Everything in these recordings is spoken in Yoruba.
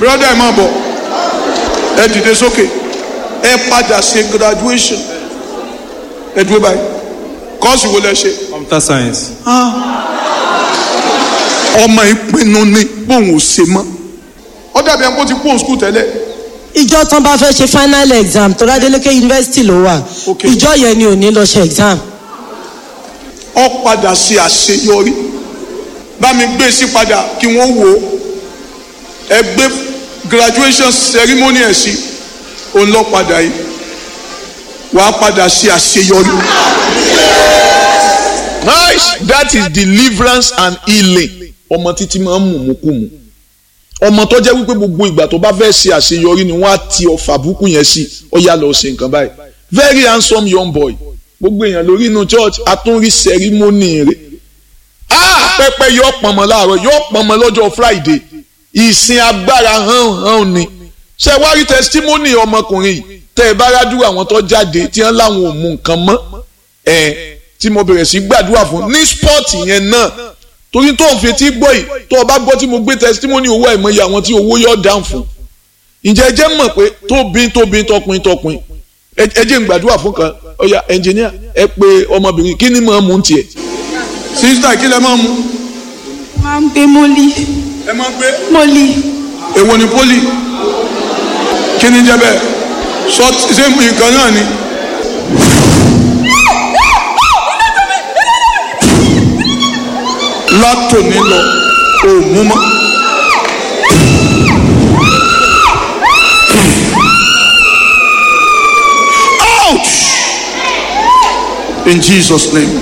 brother ẹ máa bọ̀ ẹ dìde sókè ẹ padà ṣe graduation ẹ dúró báyìí kọ́ọ̀sì wo lẹ ṣe. computer science. ọmọ ìpinnu ni bóun ò ṣe mọ́ ó dàbí ẹni kó ti kúrò skul tẹ́lẹ̀ ìjọ tán bá fẹ́ ṣe final exam tó ládélékè yunifásitì ló wà Ok. ìjọ yẹn ni ò ní lọ ṣe exam ó padà ṣe àṣeyọrí bá mi gbé sí padà kí wọ́n wò ó ẹ gbé graduation ceremony ẹ̀ sí òun lọ padà yìí wàá padà ṣe àṣeyọrí. nice that is deliverance and healing ọmọ títí máa ń mú mú kú mu ọmọ tó jẹ́ wípé gbogbo ìgbà tó bá fẹ́ ṣe àṣeyọrí ni wọ́n á ti ọ̀fà búkú yẹn sí ó yá lọ ṣe nǹkan báyìí very handsome young boy gbogbo èèyàn lórí inú church àtúnrí sẹ́rímọ́nì rẹ̀ ah pẹpẹ yóò pọnmọ láàárọ̀ yóò pọnmọ lọ́jọ́ friday ìsìn agbára hàn hàn ni ṣe wá rí testimony ọmọkùnrin yìí tẹ ẹ bá rádúrà àwọn tó jáde tí wọn láwọn ò mú nǹkan mọ́ ẹ tí mo bẹ̀rẹ̀ sí gbàdúrà fún ní spọ́ọ̀tì yẹn náà torí tó ń fetí gbọ́ yìí tó o bá gbọ́ tí mo gbé testimony owó àìmọye àwọn tí owó yọ̀ dáhùn fún ǹjẹ́ ẹ jẹ́ mọ̀ pé tóbi tóbi tọkùn tọkùn ẹ ẹ jẹ́ n gbàdúrà fún kan ọ̀ya ẹnjìníà ẹ pé ọmọbìnrin kí ni mọ̀ ọ́n mú un tiẹ̀. sísítà kí lẹ máa mú máa ń gbé mọ́lí ẹ máa gbé mọ́lí èwo ni poli kí ni jẹ́ bẹ́ẹ̀ sọ ṣé nǹkan náà ni. látòní lọ ò mú mọ́. Ouch! In Jesus' name.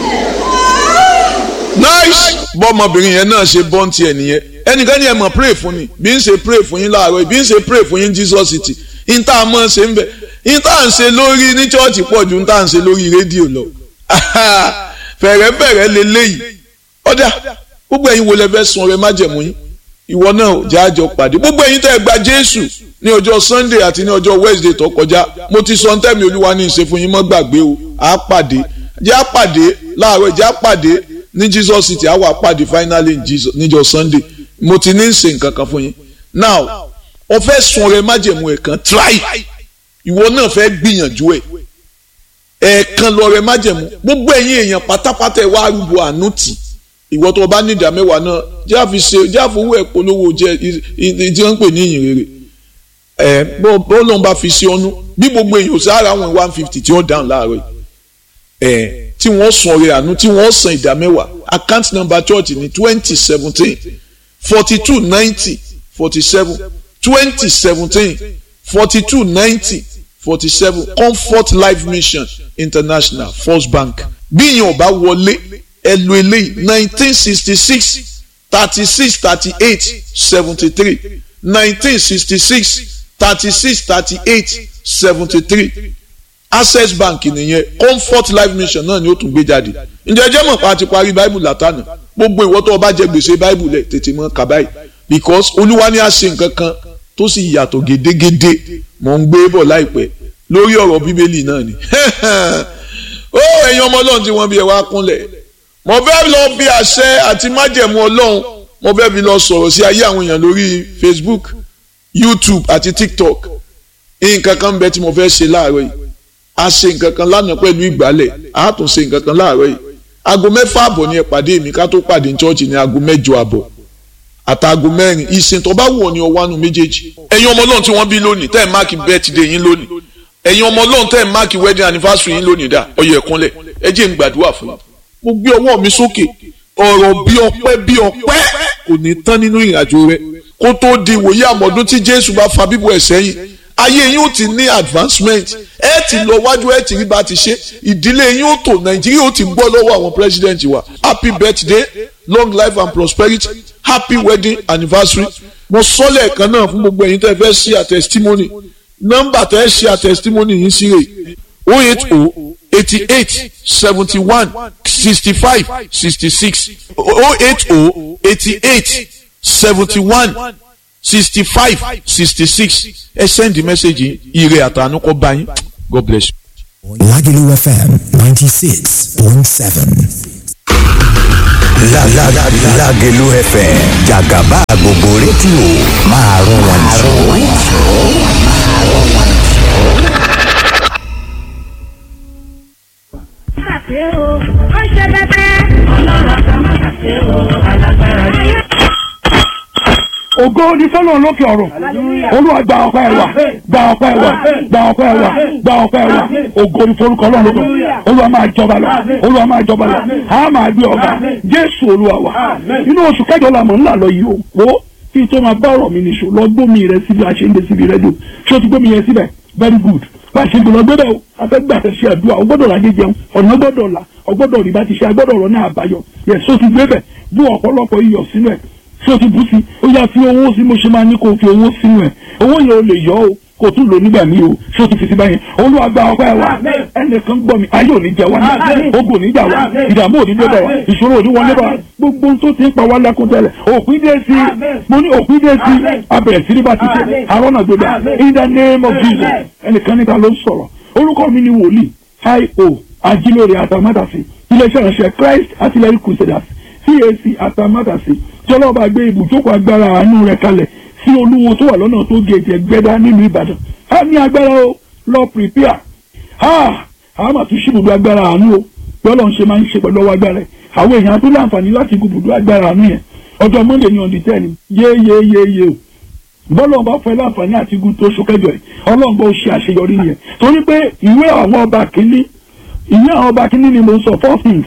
nice bọ́mọbìnrin yẹn náà ṣe bọ́ǹtì ẹ̀ nìyẹn ẹnìkan ní ẹ mọ̀ pray fún ni bí n ṣe pray fún yín láàárọ̀ bí n ṣe pray fún yín Jesus city n tá a mọ̀ ṣe ń bẹ̀ n tá à ń ṣe lórí ní chọ́ọ̀chì pọ̀ ju n tá à ń ṣe lórí rédíò lọ fẹ̀rẹ̀fẹ̀rẹ̀ leléyìí ọ̀dà gbogbo ẹ̀yin wo lẹ fẹ́ sun ọrẹ májẹ̀mú yín ìwọ náà jẹ́ àjọ pàdé gbogbo ẹ̀yin tẹ́ ẹ gba Jésù ní ọjọ́ Sunday àti ní ọjọ́ Wednesday tó kọjá mo ti sọ ntẹ́mi Olúwa ní ìṣe fún yín mọ́ gbàgbé o àá pàdé jẹ́ àpàdé láàárọ̀ jẹ́ àpàdé ní Jesus city àwọn àpàdé finally in Jesus níjọ́ Sunday mo ti ní ṣe nǹkan kan fún yín now o fẹ́ sun ọrẹ májẹ̀mú ẹ̀ kan try ìwọ náà fẹ́ gbìyànjú ẹ̀ ẹ̀ẹ̀kan lọ́rẹ májẹ̀mú gbogbo ẹ̀yin èèyàn pátápátá ẹ̀ wá arúgbó àánú tì ìwọ tó o bá ní ìdá mẹ́wàá náà jẹ́ àfi ṣe jẹ́ àfowó ẹ̀ polówó jẹ́ tí wọ́n ń pè ní ìyìn rere ẹ̀ bó bó lóun bá fi ṣe ọ́nú bí gbogbo èèyàn ò sára àwọn one fifty tí wọ́n dáhùn láàárọ̀ yìí ẹ̀ tí wọ́n san ọrẹ àánú tí wọ́n san ìdá mẹ́wàá account number church ní twenty seventeen forty two ninety forty seven twenty seventeen forty two ninety forty seven comfort life mission international first bank bí ìyẹn ò bá wọlé ẹ lo eléyìí nineteen sixty six thirty six thirty eight seventy three nineteen sixty six thirty six thirty eight seventy three access bank nìyẹn comfort life mission náà ni ó tún gbé jáde ǹjẹ́ ẹ jẹ́ mọ̀ pa ti parí bible látànà gbogbo ìwọ tó o bá jẹ gbèsè bible lẹ̀ tètè mọ́ kà báyìí because olúwa ní a ṣe nǹkan kan tó sì yàtọ̀ gédégédé mò ń gbé bọ̀ láìpẹ́ lórí ọ̀rọ̀ bíbélì náà ni ó ẹ̀yin ọmọ ọlọ́run tí wọ́n bí ẹ wá kúnlẹ̀ mo fẹ́ lọ bí àṣẹ àti májẹ̀mú ọlọ́run mo fẹ́ fi lọ sọ̀rọ̀ sí ayé àwọn èèyàn lórí facebook youtube àti tiktok nǹkan kan bẹ tí mo fẹ́ ṣe láàárọ̀ yìí a ṣe nǹkan kan lánàá pẹ̀lú ìgbálẹ̀ a tún ṣe nǹkan kan láàárọ̀ yìí aago mẹ́fà àbọ̀ ni ẹ pàdé mi ká tó pàdé ní chọ́ọ̀chì ní aago mẹ́jọ àbọ̀ àtàgò mẹ́rin ìsìn tó bá wù ọ́ ní ọwọ́ àánú méjèèjì. ẹ̀yin ọmọ ọlọ́run tí wọ́n bí lónìí tẹ́ ẹ̀ máàkì birthday yín lónìí ẹ̀yin ọmọ ọlọ́run tẹ́ ẹ̀ máàkì wedding anniversary yín lónìí dá ọyẹ ẹ̀kúnlẹ̀ ẹ jẹ́ n gbàdúrà fún yín. mo gbé ọwọ́ mi sókè ọ̀rọ̀ bí ọpẹ́ bí ọpẹ́ kò ní tán nínú ìrìnàjò rẹ kó tó di ìwòye àmọ̀dún tí jésù bá fa bíbọ̀ ẹ̀ sẹ́yìn ayé yín ó ti ní advancement ẹ ti lọ wájú ẹ ti rí bá ti ṣe ìdílé yín ó tò nàìjíríà ó ti gbọ́ lọ́wọ́ àwọn president wa happy birthday long life and prosperity happy wedding anniversary mo sọ lẹ́ẹ̀kan náà fún gbogbo ẹ̀yin tẹ́ fẹ́ ṣe a testimony nọ́mbà tẹ́ ṣe a testimony yín sí rè o eight o eighty eight seventy one sixty five sixty six o eight o eighty eight seventy one sixty five sixty six ẹ send the message yìí ire àtànú kó bá yín god bless you. Lagelu FM 96.7. Lágẹ̀lú FM jàgàbá gbogbo rédíò máa rún wọn jù. ṣe o ó ṣe bẹbẹ. ọlọ́run àti ọmọ ṣe o alágbára yìí. ògo ni fọlọ́run lókè ọ̀run olúwa gba ọpẹ́ wa gba ọpẹ́ wa gba ọpẹ́ wa gba ọpẹ́ wa ògo ni forúkọ ọlọ́run lókè ọ̀run olúwa máa jọba lọ olúwa máa jọba lọ a máa gbé ọba jésù olúwa wa inú oṣù kẹjọ la mọ̀ ńlá lọ yìí o wo kí n tó máa bá ọ̀rọ̀ mi nìṣó lọ gbómi rẹ síbi àṣeyìndé síbi rẹ́díò ṣé o ti gbómi yẹn síbẹ̀ very good bá a ṣe gbọ́dọ̀ gbọ́dọ̀ o afẹ́gbà ṣe àdúrà o gbọ́dọ̀ lajẹ jẹun ọ̀nà gbọ́dọ̀ la ọgbọ́dọ̀ rí bá ti ṣe agbọ́dọ̀ ọ̀rọ̀ náà àbáyọ yẹ so ti gbé bẹ̀ bú ọ̀pọ̀lọpọ̀ iyọ̀ sínú ẹ̀ so ti bú sí ó yá fi owó sí mo ṣe máa ní kó o fi owó sínú ẹ̀ owó yẹn o lè yọ o kò tún lò nígbà míì o so ti fi sí báyẹn olúwa gba ọpẹ́ wa ẹnìkan gbọ́ mi ayé ò ní jẹ wá ogun ò ní jà wá ìdààmú ò ní dé bá wa ìṣòro ò ní wọlé bá wa gbogbo ohun tó ti ń pa wá lẹ́kún tẹ́lẹ̀ òpin dé sí mo ní òpin dé sí abẹ̀rẹ̀ sí ní bá ti ṣe àrọ́nà gbẹdẹ in the name of Jesus ẹnìkan níta ló ń sọ̀rọ̀ orúkọ mi ni wòlíì io ajílóore atamátàsí iléeṣẹ́ ìránṣẹ́ Christ artillery crusaders CAC atamátàsí jọlọ́ba gbé ibùjókòó agbára àánú rẹ̀ kalẹ̀ sí olúwo tó wà lọ́nà tó gèjè gbẹ́dá nílùú Ìbàdàn á ní agbára o lọ prepare ha a máa tún ṣí ibùdó agbára àánú o bí Ọlọ́run ṣe máa ń ṣe pẹ̀lú ọwọ́ agbára ẹ̀ àwọn èèyàn tó láǹfààní láti gun ibùdó agbára àánú yẹn ọjọ́ Monday ní ọ̀dì tẹ́ni yéyéyéyé o bọ́lọ̀ bá fẹ́ láǹfààní àti igun tó oṣù kẹjọ ẹ̀ ọlọ́run bá ó ṣe àṣeyọrí yẹn torí pé ìwé àwọn ọba kìíní ìwé àwọn ọba kìíní ni mo ń sọ four things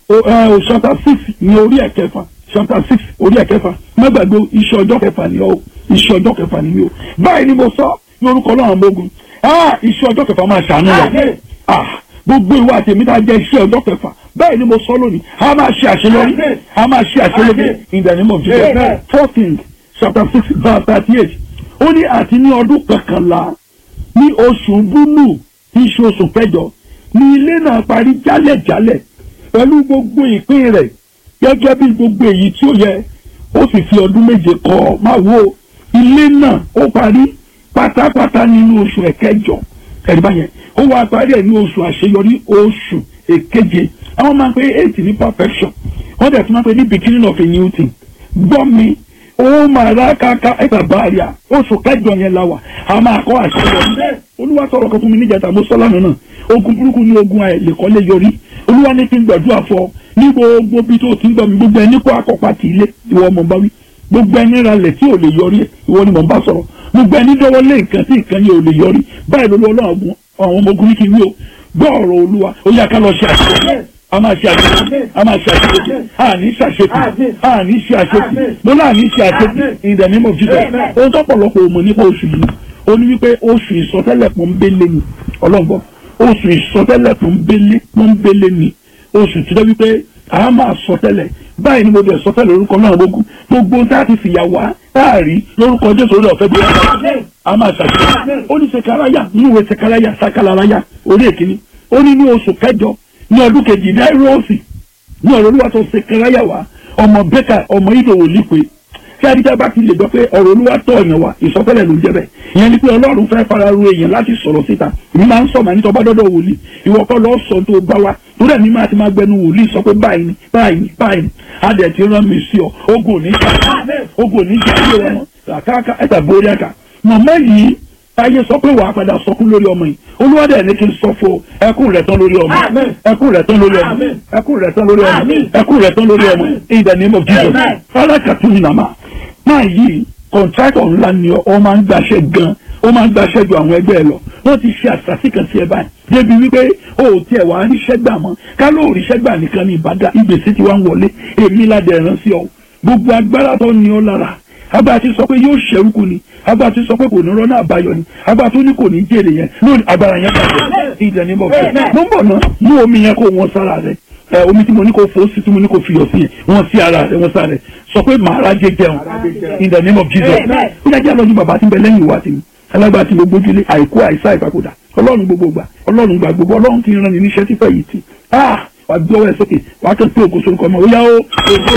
o chapter six ní orí ẹ̀kẹfà chapter six orí ẹ̀kẹfà má gbàgbé iṣẹ́ ọjọ́ kẹfà ni ọ iṣẹ́ ọjọ́ kẹfà ni mi o báyìí ni mo sọ ní orúkọ ọlọ́run gbógun iṣẹ́ ọjọ́ kẹfà máa ṣàánú rẹ̀ gbogbo ìwà àti èmi tá a jẹ́ iṣẹ́ ọjọ́ kẹfà báyìí ni mo sọ lónìí a máa ṣe àṣeyọrí a máa ṣe àṣeyọrí in the name of Jesus four things chapter six verse thirty eight ó ní àti ní ọdún kọkànlá ní oṣù búlù tí í ṣe oṣù kẹjọ ní ilé náà parí jálẹ̀jálẹ̀ pẹ̀lú gbogbo ìpín rẹ̀ gẹ́gẹ́ bí gbogbo èyí tí ó yẹ ó sì fi ọdún méje kọ́ máa wo ilé náà ó parí pátápátá nínú oṣù ẹ̀kẹjọ ẹ̀rí báyẹn ó wá parí ẹ̀ ní oṣù àṣeyọrí oṣù èkeje àwọn máa ń pe eight ní perfection wọ́n dẹ̀ tún máa ń pe ní beginning of a new thing gbọ́ mi ó máa rà káká ẹ̀ka báàríà oṣù kẹjọ yẹn la wà a máa kọ́ àṣeyọrí olúwa sọ̀rọ̀ kan fún mi níjàtà mo sọ́ lánàá náà ogun burúkú ní ogun àìlèkọ́lé yọrí olúwa ní kí n gbàdúrà fọ ní gbogbo bí tó ti ń gbọ́ mi gbogbo ẹni kó akọ́pá ti ilé ìwọ ọmọ bá wí gbogbo ẹni ralẹ̀ tí ò lè yọrí ìwọ ni mò ń bá sọ̀rọ̀ gbogbo ẹni dọ́wọ́ lé nǹkan tí nǹkan yẹn ò lè yọrí báyìí ló lọ́wọ́ àwọn ọmọ ogun ní kí n wí o gbọ́ ọ̀rọ̀ olúwa ó yá ká lọ ṣe àṣeyọrí a máa ṣe àṣetì a máa ṣe àṣetì a ní ṣe àṣetì a ní ṣe àṣetì mo náà ní ṣe àṣetì in the name of Jesus ohun tó pọ̀lọpọ̀ òmò nípa oṣù yìí ó ní wípé oṣù ìsọtẹ́lẹ̀ pọ́nbélé ni ọlọ́gbọ́n oṣù ìsọtẹ́lẹ̀ pọ́nbélé pọ́nbélé ni oṣù tí wọ́n wípé a máa sọtẹ́lẹ̀ báyìí ni mo bẹ̀ sọtẹ́lẹ̀ lórúkọ náà gbogbo gbogbo tá a ti fìyà wá táàrí lórúkọ Jésù orí ọ̀fẹ́ bí wọ́n a máa ṣàṣeyọrí ó ní sekaraya ní ìwé sekaraya sakalaraya orí èkìní ó ní ní oṣù kẹjọ ní ọdún kejì náírọ̀ọ̀sì ní ọ̀rọ̀ olúwa tó ṣe kẹráyà wá ọmọ bẹ́kà ọmọ ìdòwò lípe tí adíjà bá ti lè gbọ́ pé ọ̀rọ̀ olúwa tọ̀ ọ̀yàn wá ìsọtẹ́lẹ̀ ló ń jẹ́ bẹ́ẹ̀ ìyẹn ni pé ọlọ́run fẹ́ fara ru èèyàn láti sọ̀rọ̀ síta èmi máa ń sọ màá ní tọ́ba dọ́dọ̀ wòlíì ìwọ kọ́ lọ́ọ́ sọ tó bá wa torí ẹ̀mí máa ti máa gbẹnu wòlíì sọ pé báyìí ni báyìí ni báyìí ni adẹ̀ ti rán mi sí ọ ogun òní jà ogun òní jà ilé wọn àkàkà ẹ̀ta borí àkà mọ̀mọ́ yìí ayé sọ pé wàá padà sọkún lórí ọmọ yìí olúwadẹ ní kí n sọ fún ẹkún rẹ tán lórí ọmọ ẹkún rẹ tán lórí ọmọ ẹkún rẹ tán lórí ọmọ ẹkún rẹ tán lórí ọmọ in the name of Jesus alákàtún ní nàmá máa yí kọ̀ǹtrátọ̀ ńlá ni ọ máa ń gbaṣẹ́ gan ó máa ń gbaṣẹ́ ju àwọn ẹgbẹ́ ẹ lọ wọ́n ti ṣe àṣàṣì kan sí ẹ báyìí débi wípé o ò tiẹ̀ wá ríṣẹ́ gbà mọ́ ká ló ríṣẹ́ gbà nìkan ní ìbàdàn ìgbésí ti wá ń wọlé èmi ládẹ̀ rán sí ọ gbogbo agbára tó ní ọ lára agbára ti sọ pé yóò ṣẹ́rúkú ni agbára ti sọ pé kò ní rọ́nà àbáyọ ni agbára tó ní kò ní jèrè yẹn lónìí agbára yẹn bàjẹ́ ìdẹ̀ ní bọ̀ fẹ́ mo ń bọ̀ ná mú omi yẹn kó wọn sára rẹ ẹ omi tí mo ní kó fò sí tí mo ní kó fiyọ̀ sí yẹn wọn sí ara rẹ wọn sára rẹ sọ pé màá rájẹ jẹun in the name of Jesus ó yá jẹ́ àlọ́jú bàbá tí ń bẹ lẹ́yìn ìwà tèmi alágbára tí mo gbójúlé àìkú àìsá ìpapòdà ọlọ́run gbogbo gbà ọlọ́run gbà gbogbo ọlọ́run kì í ran ní níṣẹ́ tí fẹ́ yìí ti ah wà gbé ọwọ́ ẹ̀ sókè wà á kàn pé ògo sórúkọ ọmọ ó yá ó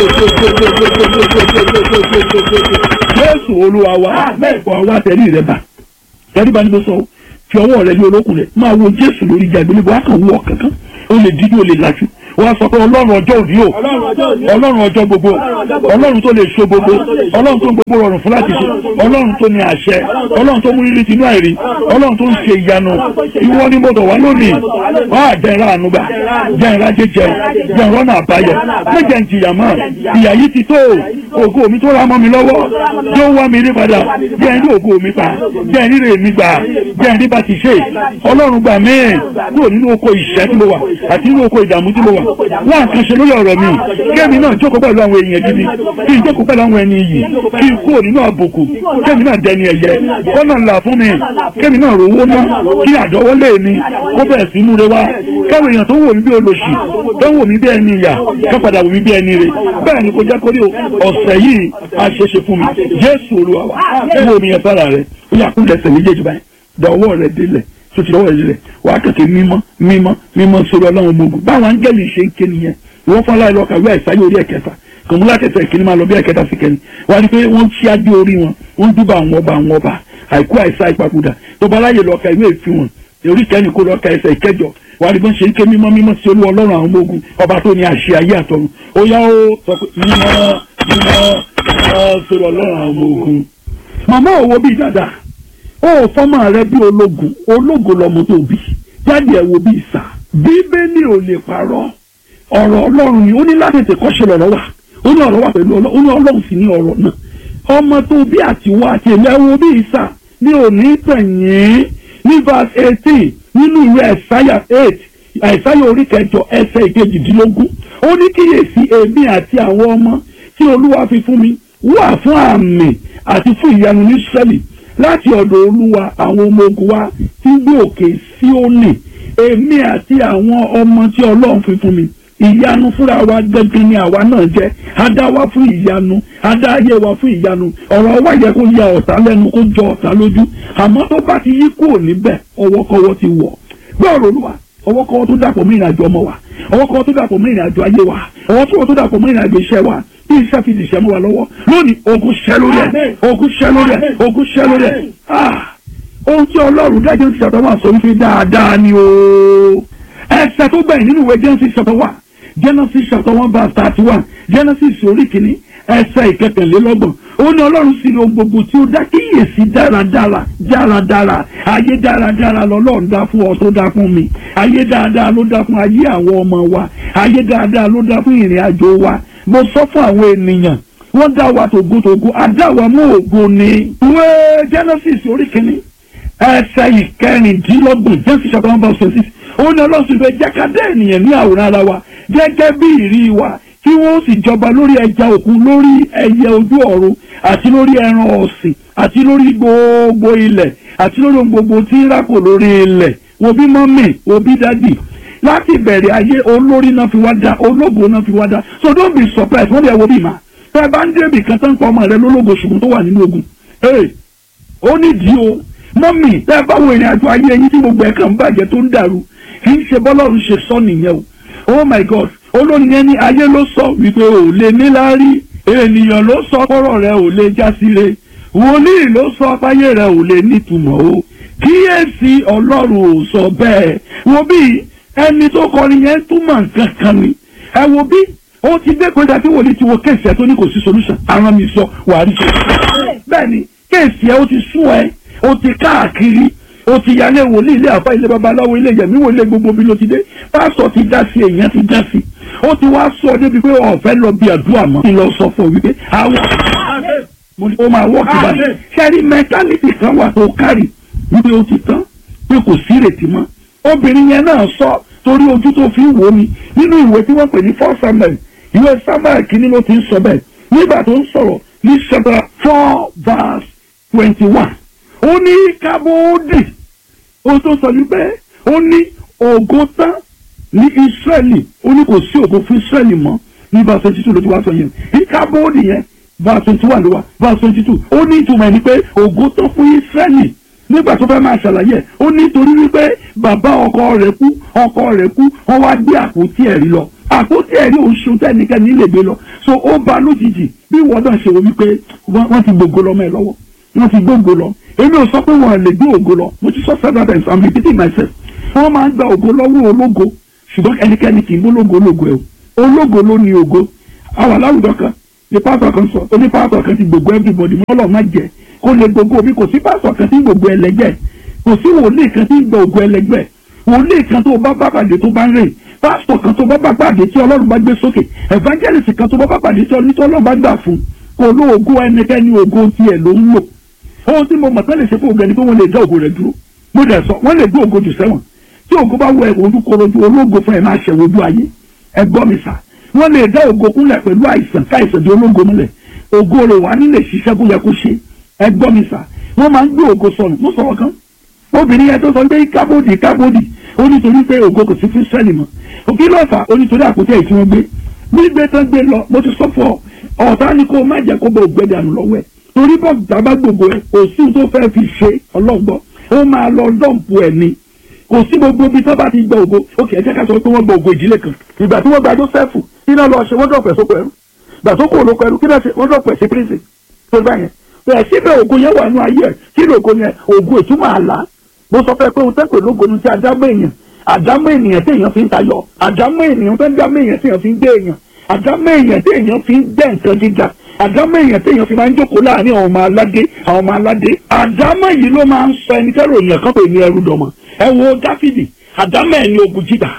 jésù olúwa wa wà wá tẹ̀lé rẹ bá tẹ̀lé bá ní bó sọ fi ọwọ́ rẹ ní olókùn rẹ máa wo jésù lórí ìjà ìgbélébọ̀ á kàn wọ kankan ó lè díjú ó lè lajú wọ́n á sọ pé ọlọ́run ọjọ́ òní o ọlọ́run ọjọ́ gbogbo ọlọ́run tó lè ṣe gbogbo ọlọ́run tó ń gbogbo rọrùn fún láti ṣe ọlọ́run tó ní àṣẹ ọlọ́run tó mú rírì tinú àìrí ọlọ́run tó ń ṣe ìyanu ìwọ ni mo dọ̀ wá lónìí wọ́n á jẹ́ ìra ànúgbà jẹ́ ìra jẹjẹ jẹ́ ìrọ́nà àbáyọ méjẹ ń jìyà mọ́ ìyà yìí ti tó ògo mi tó ra mọ́ mi lọ́wọ́ yóò wá mi rí padà jẹ́ ìrí ògo mi pa jẹ́ ìrí rè mi gbà jẹ́ ìrí bá ti ṣe ọlọ́run gbà mí kúrò nínú oko ìṣẹ́ tí mo wà àti nínú oko ìdààmú tí mo wà wọ́n àkànṣe lórí ọ̀rọ̀ mi kémi náà jókòó pẹ̀lú àwọn èèyàn gidi kí n jókòó pẹ̀lú àwọn ẹni iyì kí n kúrò nínú àbùkù kémi náà dẹni ẹ̀yẹ kọ́nà ńlá fún mi kémi náà rówó ná kí àdọ́wọ́lé mi kó bẹ̀rẹ̀ sí múre wá káwọn èèyàn tó wò mí bí olóṣì tó wò mí bí ẹni ìyà ká padà wò mí bí ẹni rè bẹ́ẹ̀ ni kò jẹ́ kórè ọ̀sẹ̀ yìí á ṣe é ṣe fún mi Jésù Olúwa wa wo omi yẹn sára rẹ ó yà kúndẹ̀ ẹsẹ̀ méjèèjì báyìí dọ̀wọ́ rẹ délẹ̀ tó ti dọ̀wọ́ rẹ délẹ̀ wà á kẹ̀kẹ́ mímọ́ mímọ́ mímọ́ sórí ọlọ́run gbogbo báwọn áńgẹ́lì ṣe ń ké nìyẹn wọ́n fọ́n láì lọ́ka wí àìsáyé orí ẹ̀kẹta kòmúlá kẹsẹ̀ ìkíní máa lọ bí ẹ̀kẹta sí kẹni wà á rí pé wọ́n ṣí adé orí wọn wọ́n dúbà àwọn ọba àwọn ọba àìkú àìsá ìpapòdà tó bá láyè lọ́ka ìwé ìfi wọn orí kẹ́ni kó lọ́ka ẹsẹ̀ ìkẹjọ wà á rí bọ́n ṣe ń ké mímọ́ mímọ́ sí olú ọlọ́run àwọn ọmọ ogun ọba tó ní àṣẹ ayé àtọ̀run ó yá ó sọ pé mímọ́ mímọ́ mímọ́ sórí ọlọ́run àwọn ọmọ ogun màmá òwò bíi dáadáa ó fọ́mọ rẹ bí ológun ológun lọmọ tó bí jáde ẹ̀ wo bí ìsà bíbélì ò lè parọ́ ọ̀rọ̀ ọlọ́run ni ó ní láti tètè kọ́ṣe lọ́rọ̀ wà ó ní ọ̀rọ̀ wà pẹ̀lú ọlọ́run ó ní ọlọ́run sì ní ọ̀rọ̀ náà ọmọ tó bí àtiwọ́ àti èmi ẹ̀ wo bí ìsà ní òní tẹ̀yìn ní verse eighteen nínú ìwé ẹ̀sáyà eight ẹ̀sáyà orí kẹjọ ẹsẹ̀ ìkejìdínlógún ó ní kíyèsí èmi àti àwọn ọmọ tí olúwa fi fún mi wà fún àmì àti fún ìyanu ní sẹ́lì láti ọ̀dọ̀ olúwa àwọn ọmọ ogun wa tí ń gbé òkè Síónì èmi àti àwọn ọmọ tí ọlọ́run fi fún mi ìyanu fúnra wa gẹ́gẹ́ ni àwa náà jẹ́ adá wa fún ìyanu adá ayé wa fún ìyanu ọ̀rọ̀ wa yẹ kó ya ọ̀tá lẹ́nu kó jọ ọ̀tá lójú àmọ́ tó bá ti yí kúrò níbẹ̀ ọwọ́kọ́wọ́ ti wọ̀ gbọ́rọ̀ olúwa ọwọ́kọ́wọ́ tó dàpọ̀ mọ́ ìrìnàjò ọmọ wa ọwọ́kọ́wọ́ tó dàpọ̀ mọ́ ìrìnàjò ayé wa ọwọ́kọ́wọ́ tó dàpọ̀ mọ́ ìrìnàjò iṣẹ́ wa bí iṣẹ́ fi dìṣẹ́ mọ́ wa lọ́wọ́ lónìí ogun ṣẹ́ lórí ẹ̀ ogun ṣẹ́ lórí ẹ̀ ogun ṣẹ́ lórí ẹ̀ ah ohun tí ọlọ́run dájọ́ ti ṣàtọ̀ wà sọ wípé dáadáa ni o ẹsẹ̀ tó gbẹ̀yìn nínú ìwé Genesis ṣàtọ̀ wà Genesis ṣàtọ̀ one verse thirty one Genesis orí kìíní ẹsẹ̀ ìkẹtẹ̀lélọ́gbọ̀n ó ní ọlọ́run sì lo gbogbo tí ó dá kíyèsí dáradára dáradára ayé dáradára lọ́lọ́run dá fún ọ tó dá fún mi ayé dáadáa ló dá fún ayé àwọn ọmọ wa ayé dáadáa ló dá fún ìrìn àjò wa mo sọ fún àwọn ènìyàn wọ́n dá wa tògótògó adá wa mú ògo ni. ìwé Genesis orí kìíní ẹsẹ̀ ìkẹrìndínlọ́gbọ̀n Genesis chapter one verse six ó ní ọlọ́run sì fẹ́ jẹ́ ká dá ènìyàn ní àwòrán ara wa gẹ́gẹ́ bí ìrí wa kí wọ́n sì jọba lórí ẹja òkun lórí ẹyẹ ojú ọ̀run àti lórí ẹran ọ̀sìn àti lórí gbogbo ilẹ̀ àti lórí ohun gbogbo tí ń rákò lórí ilẹ̀ wo bí mọ́mì wo bí dádì láti bẹ̀rẹ̀ ayé olórí náà fi wá dá ológo náà fi wá dá so don't be surprised wọ́n lè wo bí ma tẹ́ bá ń débì kan tán pa ọmọ rẹ lólógo ṣùgbọ́n tó wà nínú ogun ee ó nídìí o mọ́mì tẹ́ bá wo ìrìn àjò ayé yín tí gbogbo ẹ̀ kàn ń bàjẹ́ tó ń dàrú kì í ṣe bọ́lọ́run ṣe sọ nìyẹn o oh my god olórin yẹn ní ayé ló sọ wípé ò lè níláárí ènìyàn ló sọ kọ́rọ̀ rẹ ò lè jásire wòlíì ló sọ fáyé rẹ ò lè nítumọ̀ o kíyèsí ọlọ́run ò sọ bẹ́ẹ̀ wo bí ẹni tó kọrin yẹn túmọ̀ nǹkan kan ni ẹ wo bí ó ti dé kọjá tí wòlíì ti wo kéèsì ẹ tó ní kò sí solution àwọn mi sọ wàá rí ṣe bẹ́ẹ̀ ni kéèsì ẹ ó ti sún ẹ ó ti káàkiri ó ti yálé wòlíì ilé àfa ilé babaláwo ilé yẹmí wòlíì gbogbo bí ló ti dé pásítọ̀ ti dá sí èèyàn ti dá sí ó ti wá sọ débi pé ọ̀fẹ́ lọ bí àdúrà mọ́ kí n lọ sọ fún ọ wípé àwọn mo ní ó máa wọ́ọ̀kì báyìí sẹ́rí mẹ́tálítì kan wà tó kárì wípé ó ti tán pé kò sí ìrètí mọ́ obìnrin yẹn náà sọ torí ojú tó fi ń wò mí nínú ìwé tí wọ́n pè ní four samuel ìwé samuel kìíní ló ti ń sọ bẹ́ẹ̀ nígbà tó ń sọ̀rọ̀ ní chapter four verse twenty one ó ní kábóódì ó tó sọ wípé ó ní ògo tán ní israẹli ó ní kò sí ògo fún israẹli mọ́ ní verse twenty two ló ti wá sọ yẹn ní kábóódì yẹn verse twenty one ló wá verse twenty two ó ní ìtumọ̀ ẹni pé ògo tán fún israẹli nígbà tó fẹ́ máa ṣàlàyé ó ní torí wípé bàbá ọkọ rẹ̀ kú ọkọ rẹ̀ kú wọ́n wá gbé àpótí ẹ̀rí lọ àpótí ẹ̀rí oṣù tẹ́nikẹ́ni lè gbé lọ so ó ba lójijì bí wọ́n náà ṣe wọ́n wípé wọ́n ti gbogbo lọ́mọ ẹ̀ lọ́wọ́ wọ́n ti gbogbo lọ èmi ò sọ pé wọ́n lè gbé ògo lọ mo ti sọ several times i'm repeating myself wọ́n máa ń gba ògo lọ́wọ́ ológo ṣùgbọ́n ẹnikẹ́ni kì í mú lógo lógo ẹ̀ o ológo ló ní ògo àwọn aláwùjọ kan ní pásítọ̀ kan sọ oní pásítọ̀ kan ti gbogbo everybody mọ́ ọlọ́run má jẹ́ kó lè gbogbo mi kò sí pásítọ̀ kan tí ń gbogbo ẹlẹgbẹ́ kò sí wòlíì kan tí ń gbogbo ẹlẹgbẹ́ wòlíì kan tó bá bá pàdé tó bá ń rìn pásítọ̀ kan tó bá bá pàdé tí ọlọ́run bá gbé sókè evangelist kan tó bá bá pàdé tí ọlọ́run bá gbà fún kò ló ògo ẹnikẹ́ni ògo tiẹ̀ ló ń lò ohun tí mo mọ̀ tán lè ṣe fún ògo ẹni pé wọ́n lè dá ògo rẹ̀ dúró mo dẹ̀ sọ wọ́n lè gbé ògo jù sẹ́wọ̀n tí ògo bá wọ ẹ̀wọ̀n ojú korojú ológo fún ẹ̀ máa ṣẹ̀wọ̀ ojú ayé ẹ gbọ́ mi sà wọ́n lè dá ògo kúnlẹ̀ pẹ̀lú àìsàn káìsàn di ológo múlẹ̀ ògo rẹ̀ wà nílé ṣiṣẹ́ kó yẹ kó ṣe ẹ gbọ́ mi sà wọ́n máa ń gbé ògo sọnù mo sọ̀rọ̀ kan obìnrin yẹn tó sọ pé kábòdì kábòdì ó nítorí pé ògo kò sí fún sẹ́ẹ̀lì mọ́ òkè lọ́ọ̀fà ó nítorí àpótí ẹ̀ tí wọ́n gbé gbígbé tán gbé lọ mo ti sọ fún ọ ọ̀tá ni kó má jẹ́ kó bẹ ògbẹ́ dànù lọ́wọ́ ẹ̀ torí bọ́ bàbá gbogbo ẹ̀ kò sí tó fẹ́ fi ṣe ọlọ́gbọ́ ó máa lọ dọ́ǹpù ẹ̀ ni kò sí gbogbo ibi tó bá ti gba ògo òkè ẹ jẹ́ ká sọ pé wọ́n gba ògo ìdílé kan ìgbà tí wọ́n gba Jósẹ́fù kí náà lọ ṣe wọ́n dọ̀pẹ̀ sóko ẹrú ìgbà tó kò lóko ẹrú kí náà ṣe wọ́n dọ̀pẹ̀ sí prison tó bá yẹn bẹ́ẹ̀ síbẹ̀ ògo yẹn wà nù ayé ẹ̀ kí ni ògo yẹn ògo ìtumọ̀ àlá mo sọ fẹ́ pé ohun tẹ́pẹ̀ lógo ni ti àdámọ́ èèyàn àdámọ́ ènìyàn tí èèyàn fi ń tayọ àdámọ́ ènìyàn tó ń dámọ́ èèyàn tí èèyàn fi ń gbé èèyàn àdámọ́ èèyàn tí èèyàn fi ń gbẹ́ nǹkan gíga àdámọ́ èèyàn tí èèyàn fi máa ń jókòó láàrin àwọn ọmọ aládé àwọn ọmọ aládé àdámọ́ yìí ló máa ń sọ ẹni tẹ́rọ èèyàn kan pè ní ẹrú dọ̀mọ̀ ẹ wo dáfídì àdámọ́ ẹ̀ ní ogun jíjà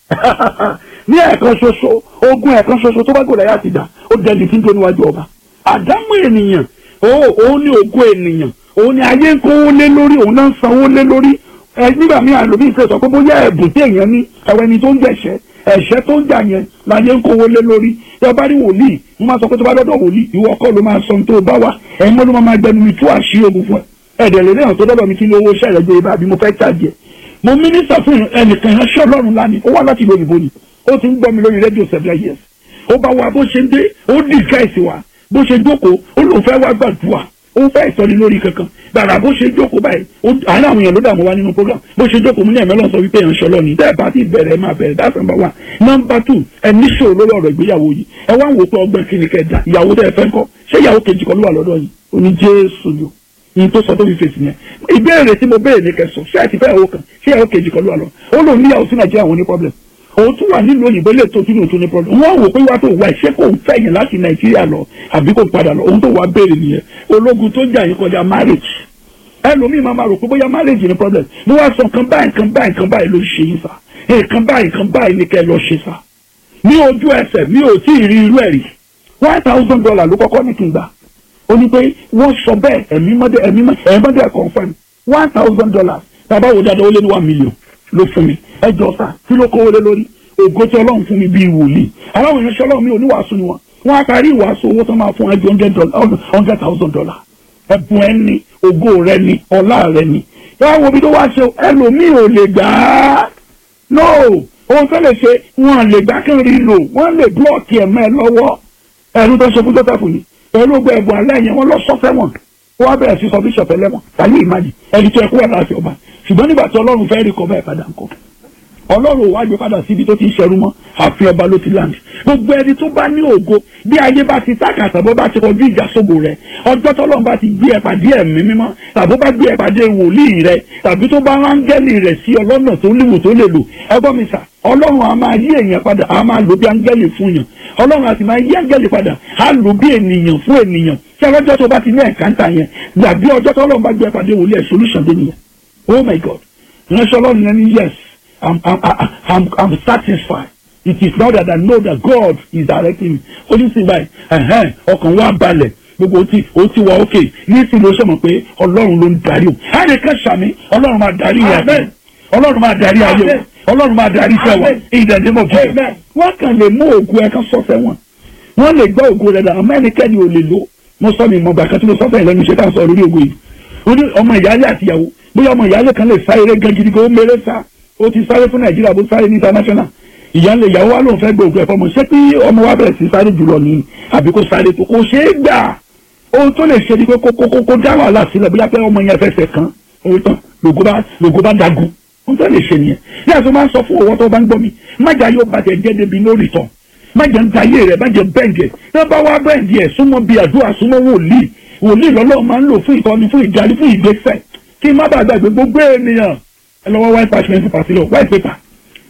ní ẹ̀ẹ̀kan ṣoṣo ogun ẹ̀ẹ̀kan ṣoṣo tó bá gòlà yá ti dà ó dẹni tí ń tó níwájú ọba àdámọ́ ènìyàn òun ní ogun ènìyàn òun ní ayé ń kówó lé lórí òun náà ń sanwó lé lórí ẹ nígbà míì àlòmíì ṣe sọ pé bóyá ẹ̀bùn tí èèyàn ní ẹ̀wẹ̀ ni tó ń jẹ̀ṣẹ́ ẹ̀ṣẹ́ tó ń jà yẹn láyé ń kówó lé lórí tí wọ́n bá rí wòlíì wọ́n máa sọ pé tó bá dọ́dọ̀ wòlíì ìwọ kọ́ ló máa sọ tó bá wà ẹ̀yin mọ́ ló máa gbẹnu mi tú àṣírí ogun fún ẹ ẹ̀dẹ̀ lè náà tó dọ́dọ̀ mi kí ni owó iṣẹ́ rẹ̀ gbé ibà bí mo fẹ́ tàjẹ́ mo mínísà fún ẹnìkan ìránṣẹ́ ọlọ́run lánìí ó wá láti ìlú òyìnbó ni ó ti ń gbọ́ mi lórí rédíò seven years ó bá wa bó ṣe ń dé ó dì gáìsì wa bó ṣe jókòó ó lóun fẹ́ wá gbàdúrà ó fẹ́ ìsọni lórí kankan gbàrà bó ṣe jókòó báyìí àárín àwọn èèyàn ló dààmú wa nínú program bó ṣe jókòó mú ní ẹ̀mẹ́lọ́ sọ wípé ìránṣẹ́ ọlọ́ni tẹ́ ẹ bá ti bẹ̀rẹ̀ ẹ máa bẹ̀rẹ̀ that's number one number two ẹ níṣòro lórí ọ̀rọ̀ ìgbéyàwó yìí ẹ wá ń wò pé ọgbẹ́ kí ni kẹta ìyàwó tẹ́ ẹ fẹ́ kọ́ ṣé ìyàwó kejì kan ló wà lọ́dọ̀ yìí ó ní jésù ni yìí tó sọ tó fi fèsì yẹn ìbéèrè tí mo béèrè ní kẹsàn ṣé ẹ ti fẹ́ ìyàwó kan ṣé ìyàwó kejì kan ló wà lọ ó lòun níyàwó sí nàìjíríà wọn ní problem òun tún wà nílùú òyìnbó lè tó tún òtún ní problem wọn wò pé wá tó wá ṣé kò ń fẹ́ yẹn láti nàìjíríà lọ àbí kò padà lọ òun tó wá béèrè nìyẹn ológun tó jà yín kọjá marriage ẹlòmíì máa ma rò pé bóyá marriage ní problem mo wá sọ nǹkan báyìí nǹkan báyìí nǹkan báyìí ló ń ṣe yín sá nǹkan báyìí nǹkan báyìí ní kẹ́ ẹ lọ ṣe sá ní ojú ẹsẹ̀ mi ò tí ì rí irú ẹ̀ rí one thousand dollar ló kọ́kọ́ ní kí n gbà ó ní pé wọ́n sọ bẹ́ẹ̀ ẹ̀mí mọ́dẹ ẹ̀mí mọ́dẹ ẹ̀ confirm one thousand dollars tàbá wo dáadáa ó lé ní one million ló fún mi ẹ jọ sá kí ló kówó lé lórí ògo tí ọlọ́run fún mi bíi wòlíì aláwọ̀ ìránṣẹ́ ọlọ́run mi ò ní wàásù ni wọn wọn á parí ìwàásù owó tó máa fún ẹ ju hundred thousand dollar ẹ̀bùn ẹ ní ògo rẹ ní ọlá rẹ ní yàrá wo bí tó wá ṣe ẹlòmíì ò lè gbà á no ohun tó lè ṣe wọn lè gbà kí n rí lò wọn lè blọọkì ẹ̀mọ́ ẹ lọ́wọ́ ẹnu tó ṣe fún jọ́tàfù ni pẹ̀lú gbọ́ ẹ̀bùn alẹ́ yẹn wọ́n lọ sọ́fẹ́ wọn ó wá bẹ̀rẹ̀ sí sọ bíṣọ̀p ẹlẹ́wọ̀n tàbí ìmájì ẹni tó ẹkú wà láti ọba ṣùgbọ́n nígbà tí ọlọ́run fẹ́ rí kọ́ bẹ́ẹ̀ padà ńkọ́ ọlọ́run wá gbé padà síbi tó ti ń ṣẹrú mọ́ àfi ọba ló ti láǹdì gbogbo ẹni tó bá ní ògo bí ayé bá ti tákàtà bó bá ti kọjú ìjà sóbò rẹ ọjọ́ tọ́lọ́run bá ti gbé ẹ pàdé ẹ̀mí mímọ́ tàbí ó bá gbé ẹ pàdé wòlíì rẹ tàbí tó bá áńgẹ́lì rẹ̀ sí ọlọ́nà tó léwu tó lè lò ẹgbọ́n mi sà ọlọ́run a máa yí èèyàn padà a máa lò bí áńgẹ́lì fún yàn ọlọ́run a sì máa yí áńgẹ́lì padà a lò bí ènìyàn fún ènìyàn tí ọlọ́jọ́ tó bá ti ní ẹ̀káńtà yẹn gbàgbé ọjọ́ tọ́lọ́run bá gbé ẹ pàdé wòlíì ẹ̀ solution dé nìyẹn oh my god ìránṣẹ́ ọlọ́run yẹn ní yes I'm, I'm, I'm, I'm satisfied. It is now that I know that God is directing me. Ó ní sìn báyìí, ẹ̀hẹ́n, ọkàn wa balẹ̀. Gbogbo ó ti ó ti wà ókè. Nísìn ló ṣe mọ̀ pé Ọlọ́run ló ń darí o. Ẹnì kan ṣàmì, Ọlọ́run máa darí ìyá Ọlọ́run máa darí ayé o. Ọlọ́run máa darí iṣẹ́ wa. Ìdẹ̀dẹ̀ mọ̀ jù. Wọ́n kàn lè mú ògùn ẹ̀ka sọ́fẹ̀ wọn. Wọ́n lè gbọ́ ògùn rẹ̀ dà, àmọ́ ẹnikẹ́ni ò lè lò. Mo sọ mi mọ̀ gbàkan tí mo sọ́fẹ̀ lẹ́nu iṣẹ́ tá à ń sọ lórí ògùn yìí. Ó ní ọmọ ìyáálé àtìyàwó. Bóyá ọmọ ìyáálé kan lè sá eré gan gidi gan ó mèrè sá ó ti sáré fún nàìjíríà bó sáré ní international ìyáálé ìyàwó wa lóun fẹ́ gbòògùn ẹ̀fọ́ mọ̀ ṣé pé ọmọ wa bẹ̀rẹ̀ sí sáré jùlọ ní àbí kó sáré tó kó ṣeé gbà ohun tó lè ṣe ni pé kó kó kó dá wàhálà sílẹ̀ bóyá pé ọmọ yẹn fẹsẹ̀ kan owó tán lògó bá lògó bá dagun ohun tó lè ṣe nìyẹn bí àti máa ń sọ fún owó tó bá ń gbọ́ mi májà yóò bàjẹ́ jẹ́ débi lórí tán májà ń dayé rẹ̀ májà bẹ́ǹdì ẹ̀ tó bá wá bẹ́ǹdì ẹ̀ súnmọ́ bí àdúrà súnmọ́ wòlíì wòlíì lọ́lọ́ máa ń lò fún ìtọ́ni fún ìdarí fún ìgbésẹ̀ kí má bàa gbàgbé gbogbo ènìyàn ẹ lọ́wọ́ white parchment paper sílẹ̀ white paper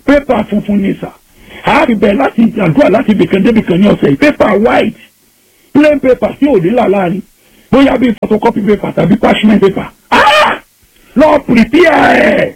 pépà funfun ni sà àárí bẹ́ẹ̀ láti àdúrà láti ibìkan débìkan ní ọ̀sẹ̀ yìí pépà white plain paper tí ò ní là láàrin bóyá bíi photocopy paper tàbí parchment paper ah lọ prepare ẹ̀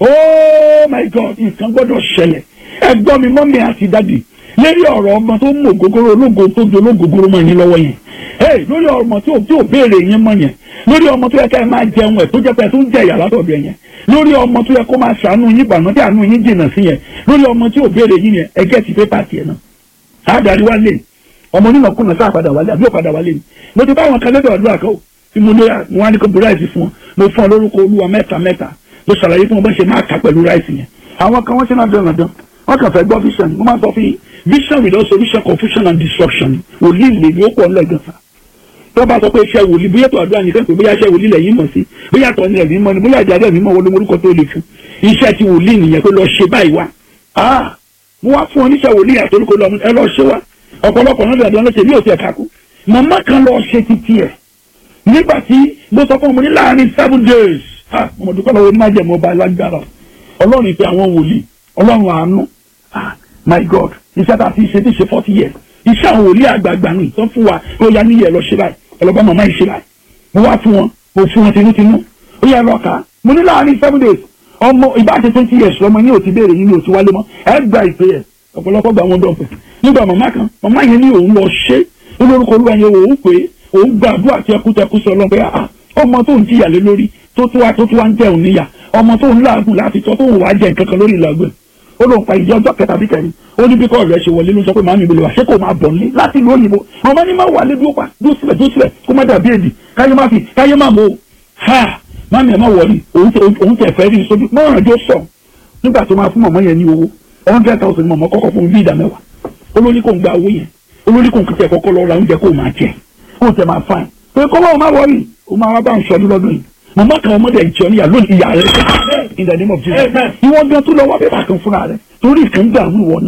oh my god nǹkan gbọ́dọ̀ ṣẹlẹ̀ ẹ̀gbọ́n mi mọ́mí àti dádì lérí ọ̀rọ̀ ọmọ tó mú ògógóró ológo tó di ológógóró mọ́ yín lọ́wọ́ yẹn hey lórí ọmọ tí ò tí ò béèrè yín mọ́ yẹn lórí ọmọ tó yẹ ká ẹ máa jẹun ẹ̀ tó jẹ́ pé ẹ tó ń jẹ ìyà látọ̀dọ̀ yẹn lórí ọmọ tó yẹ kó máa ṣàánú yín bànú tí àánú yín jìnnà sí yẹn lórí ọmọ tí ò béèrè yín yẹn ẹ gẹ́ẹ̀tì pépà tiẹ̀ náà àádárí wá lé ọmọ onínàkúnà sáà padà wálé àbí ò padà wálé ni mo ti bá àwọn kan lẹ́dọ̀ àdúrà kan ó tí mo lé wọn á ní kó bu ráìsì fún wọn mo fún ọ lórúkọ olúwa mẹ́ta mẹ́ta mo ṣàlàyé fún wọn bá ṣe máa kà pẹ̀lú ráìsì yẹn àwọn kan wọ́n ṣe náà dán náà dán wọ́n kàn fẹ́ gbọ́ vision mo máa sọ fún yín vision without solution confusion and destruction wòlíì lè ní ó pọ̀ ńlẹ̀ gan-an tó bá sọ pé iṣẹ́ wòlíì bóyá tó àdúrà nìkan pé bóyá iṣẹ́ wòlíì lẹ́yìn mọ̀ sí bóyá tó ní ẹ̀mí mọ́ ni bóyá ìjà ẹ̀mí mọ́ wọlé orúkọ tó le fún iṣẹ́ ti wòlíì nìyẹn pé lọ ṣe báyìí wá ah mo wá fún oníṣẹ́ wòlíì àtòlùkọ lọ ẹ lọ ṣe wá ọ̀pọ̀lọpọ̀ náà dàbí ọlọ́ṣẹ́ bí òsì ẹ̀ka kú màmá kan lọ ṣe títí ẹ̀ nígbà tí mo sọ fún ọmọ ní láàrin seven days ah mo dúpẹ́ lọ́wọ́ májẹ̀mú ọba alágbára ọlọ́run ìpè àwọn wòlíì ọlọ́run àánú ah my god iṣẹ́ tá a ti ṣe ti ṣe forty years iṣẹ́ àwọn wòlíì àgbààgbà ni tó fún wa ó yá níyẹ̀ lọ ṣe báyìí ọlọ́gbọ́n màmá yìí ṣe báyìí mo wá fún wọn mo fún wọn tinútinú ó yẹ lọ kà á mo ní láàrin seven days ọmọ ìbáṣe twenty years lọmọ yín ò ti béèrè yín ní òtí wálé mọ́ ẹ gba ìpè ẹ̀ ọ̀pọ̀lọpọ̀ gba wọn dọ̀fẹ̀ nígbà màmá kan màmá yẹn ní òun lọ ṣe olórúkọ olúwa yẹn òun pé òun gbàdúrà tẹkútẹkú sọ lọ pé ọmọ tó ń jìyà lé lórí tó tó wá tó tó wá ń jẹun níyà ọmọ tó ń láàgùn láti tọ́ tó ń wá jẹ nǹkan kan lórí ìlàgbẹ̀ ó lóun pa ìjọ ọjọ́ kẹta bí kẹrin ó ní bí kọ́ rẹ̀ ṣe wọlé ló sọ pé màámi ìbílẹ̀ wá ṣé kò máa bọ̀ nílé láti ìlú òyìnbó màmá ní má wà lé dúró pa dúró sílẹ̀ dúró sílẹ̀ kó má dàbí èdè káyé má fi káyé má mọ̀ ha màámi ẹ̀ má wọlé òun tẹ̀ fẹ́ rí sójú mọ́ràn jó sọ nígbà tó máa fún màmá yẹn ní owó hundred thousand mọ̀mọ́ kọ́kọ́ fún bí ìdá mẹ́wàá olórí kò ń gba owó yẹn olórí kò ń kíkẹ́ kọ́kọ́ lọ ra oúnjẹ kó máa jẹ kó tẹ máa fain pé kọ́wọ́ máa wọrí o máa wá bá ń sọdún lọ́dún yìí mọ̀mọ́ kan ọmọdé ìjọ níyà lónìí ìyá rẹ̀ in the name of Jesus ìwọ gan tó lọ wá pépà kan fúnra rẹ̀ torí ìkan gbà wí wọ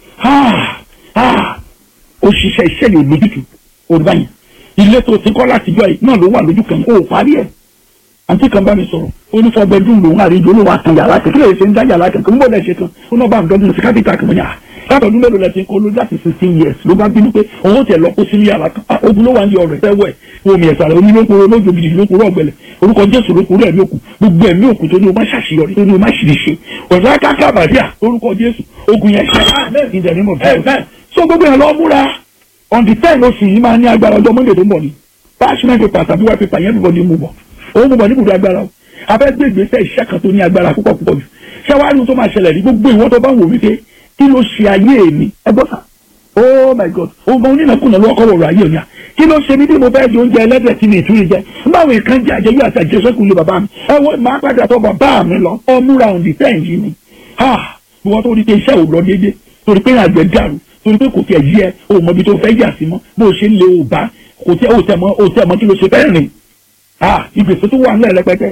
náà ó ṣiṣẹ́ iṣẹ́ lè lójútu òrùba yẹn ilé tó ti kọ́ láti jọ yìí náà ló wà lójú kan ó parí ẹ̀ àǹtí kan bá mi sọ̀rọ̀ ó ní fọ́ bẹ́ẹ̀dúrún lòun àríjọ olówó àtàn yàrá kan kí lè ṣe ń dá yàrá kan kí n bọ̀ lẹ́ ṣe kan ó náà bá ń dọ́gbọ́n sí kápítà kan mọ́nyà látọ̀dún mélòó lẹ ti ń kó lójú àti sixteen years ló bá bínú pé òun ó tẹ̀ lọ kó sínú yàrá kan ogun ló wà ní ọ̀rẹ́ fẹ́wẹ̀ omi ẹ̀sà rẹ̀ onílókòrò lójó gidi lókòrò ọ̀gbẹ̀lẹ̀ orúkọ jésù lókòrò ẹ̀mí òkú gbogbo ẹ̀mí òkú tó ní o má ṣàṣeyọrí tó ní o má ṣìṣe ọ̀dọ́ akáká bàdíà orúkọ jésù ogun yẹn ṣe in the name of Jesus so gbogbo yẹn lọ múra on the ten oṣù yìí máa ní agbára ọjọ́ monday tó ń bọ̀ ni parchment paper tàbí white paper yẹn bíbọ̀ ní mú bọ̀ òun mú bọ̀ ní ibùdó agbára o afẹ́ gbé ìgbésẹ̀ iṣẹ́ kan tó ní agbára púpọ̀ púpọ̀ jù ṣẹ́wárí tó máa ṣẹlẹ̀ ní gbogbo ìwọ́n tó bá wò wípé kí ló ṣe ayé mi ẹ gbọ́ sà oh my god ọmọ onínàkúnà ló kọ́ wọ̀rọ̀ ayé òní à kí ló ṣe mí bí mo fẹ́ di oúnjẹ ẹlẹ́dẹ̀ tí mi ìtúrí jẹ báwo nǹkan jẹ àjẹyó àti àjẹsẹ́kù lé bàbá mi ẹ wọ́n máa padà tọ́ bàbá mi lọ ọmúra òǹdí tẹ̀ yìí ni ha ìwọ́n tó rí pé iṣẹ́ ò lọ déédé torí pé àgbẹ̀ dàrú torí pé kò tiẹ̀ yí ẹ o mọ ibi tó fẹ́ yà sí mọ́ bó o ṣe ń lé o bá kò tẹ o tẹ mọ o tẹ mọ kí ló ṣe fẹ́ rìn ha ìgbésẹ̀ tó wà ńlẹ̀ rẹpẹtẹ